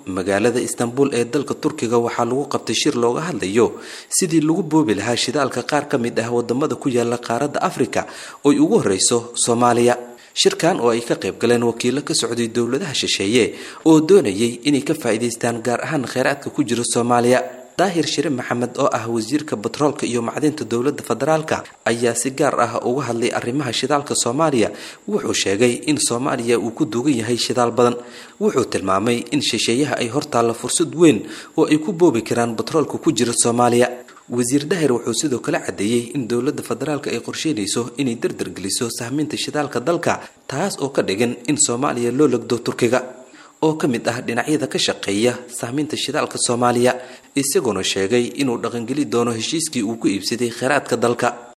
magaalada istanbul ee dalka turkiga waxaa lagu qabtay shir looga hadlayo sidii lagu boobi lahaa shidaalka qaar ka mid ah wadamada ku yaala qaaradda afrika oy ugu horeyso soomaaliya shirkan oo ay ka qayb galeen wakiilo ka socday dowladaha shisheeye oo doonayay inay ka faa'iidaystaan gaar ahaan kheyraadka ku jira soomaaliya daahir shire maxamed oo ah wasiirka batroolka iyo macdinta dowladda federaalka ayaa si gaar ah uga hadlay arrimaha shidaalka soomaaliya wuxuu sheegay in soomaaliya uu ku duugan yahay shidaal badan wuxuu tilmaamay in shisheeyaha ay hortaalla fursad weyn oo ay ku boobi karaan batroolka ku jira soomaaliya wasiir dahir wuxuu sidoo kale caddeeyey in dowladda federaalka ay qorsheynayso inay dardargeliso sahminta shidaalka dalka taas oo ka dhigan in soomaaliya loo legdo turkiga oo ka mid ah dhinacyada ka shaqeeya sahminta shidaalka soomaaliya isagoona sheegay inuu dhaqangeli doono heshiiskii uu ku iibsaday kheyraadka dalka